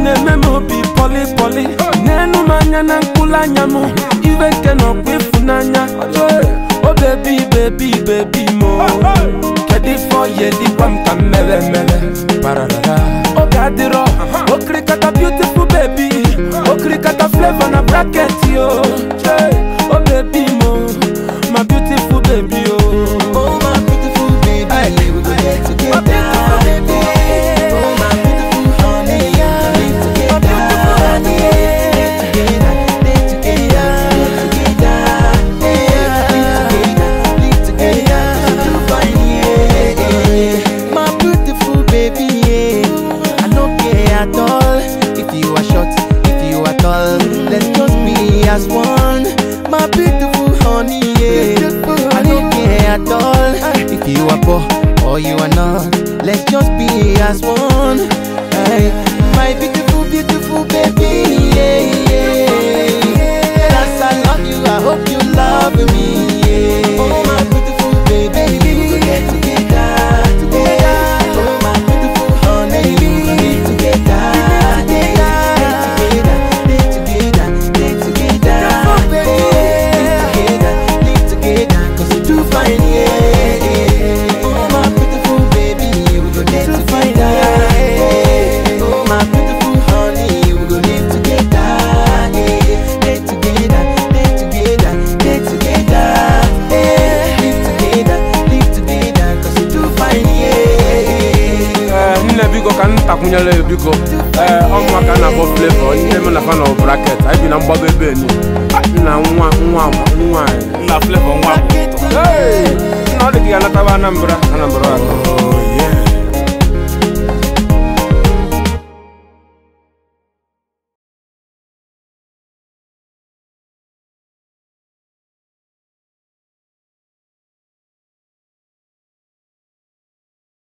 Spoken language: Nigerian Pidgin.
na-eme m obi pọli pọli n'enu m anya na mkpụrụ anya m iwe nke na ọkwa ịfụnanya o bebi bebi bebi mo kedu ife ọya dịkwa m ka m mere mere pararara oge adịrọ okirikata beautiful baby okirikata flavor na bracket yo o bebi mo my beautiful baby o Oh my beautiful baby, we go get together. Oh my beautiful honey, live together. Live together, live together, live together, live together. So fine, yeah. My beautiful baby, yeah. I don't care at all if you are short, if you are tall. Let's just be as one. My beautiful honey, yeah. I don't care at all if you are poor or you are not. Let's just be as one. Hey, my beautiful, beautiful baby, yeah, yeah. As I love you, I hope you love me, yeah. Oh, my beautiful baby, we go get together, together. Oh, my beautiful honey, we go live together, together, live together, live together, together, live together, 'cause you too fine, yeah. Oh, my beautiful baby, we go get together, yeah. Oh, my beautiful honey, we go live together, yeah. Live together, live together, live together, yeah. Live together, live together, 'cause you too fine, yeah. Ee, nne biko ka m takwunyere ya biko ee ọnwa ka a na-akpọ flavor nne m na fa na bracket anyị bi na mgbago ebe eni nna nwa nwa nwa anyị nna flavor nwa bụ ụtọ Hey! nna ọ dị ka ya nataba anambra anambra atọ